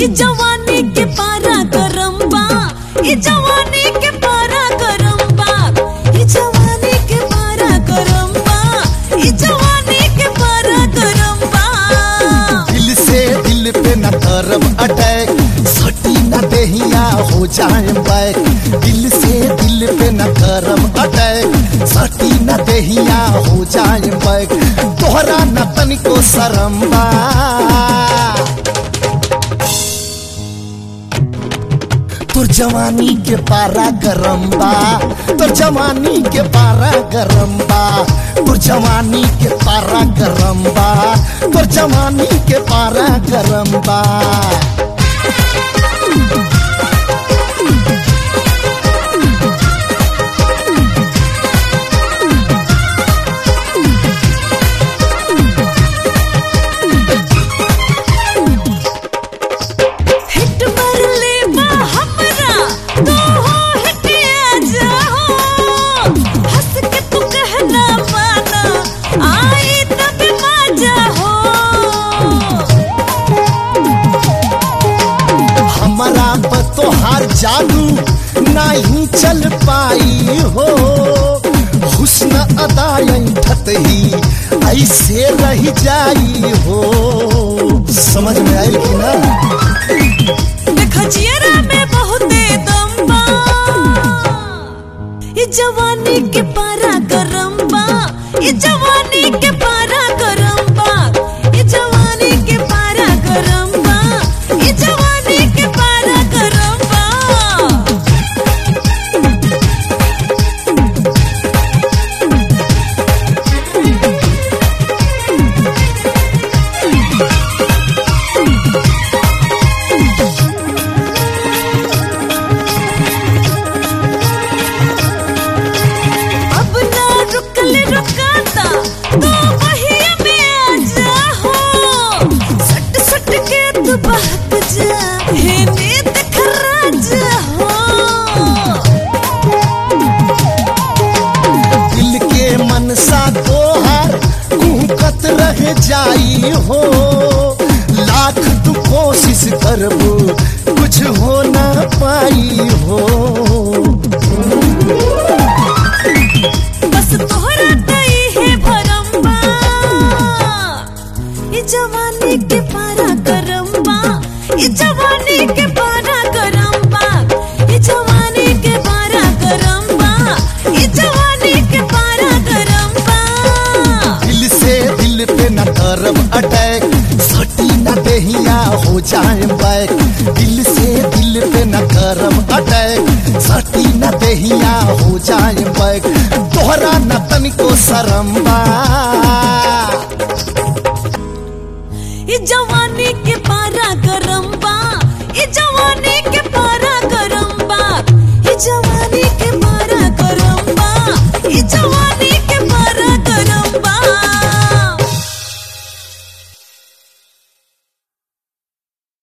जवानी के पारा गरम बा ई जवानी के पारा गरम बा ई जवानी के पारा गरम बा ई जवानी के पारा गरम बा दिल से दिल पे न करब अटैक सटी न देहिया हो जाए बैक दिल से दिल पे न करब अटैक सटी न देहिया हो जाए बैक तोहरा न तनिको शरम बा तोर जवानी के पारा गरम बा तोर जवानी के पारा गरम बा तोर जवानी के पारा गरम बा तोर जवानी के पारा गरम बा हिट मार ले बा हमरा तू हो हिटिया जाओ हंस के तू कहना माना आई तब मजा हो हमारा पर तोहार जादू नहीं चल पाई हो हुस्न अदायन ही ऐसे रह जाई हो समझ में आई कि ना देखो जियरा में बहुते दम बा ये जवानी के पारा गरम बा ये जवानी के पारा गरम बा ये जवानी के पारा गरम बा ये जवानी के पारा गरम बा अब ना रुकल रुकाता तो वही में आ जाओ सट सट के तू बहक जा हे नीत खरा जाओ दिल के मनसा तोहार कुहकत रह जाई हो लाख तू कोशिश करबू कुछ हो ना पाई हो बस तोहरा गई है भरम्बा ये जवानी के पारा गरम्बा ये जवानी के पारा गरम्बा ये जवानी के पारा गरम्बा ये जवानी के पारा गरम्बा दिल से दिल पे न करब अटैक सटी न देहिया हो जाए बैक दिल से दिल पे न करब अटैक सटी न देहिया हो जाए बैक तोहरा न तनिको शरम बा ये जवानी के पारा गरम्बा ये जवानी के पारा गरम्बा ये जवानी के पारा गरम्बा ये जवानी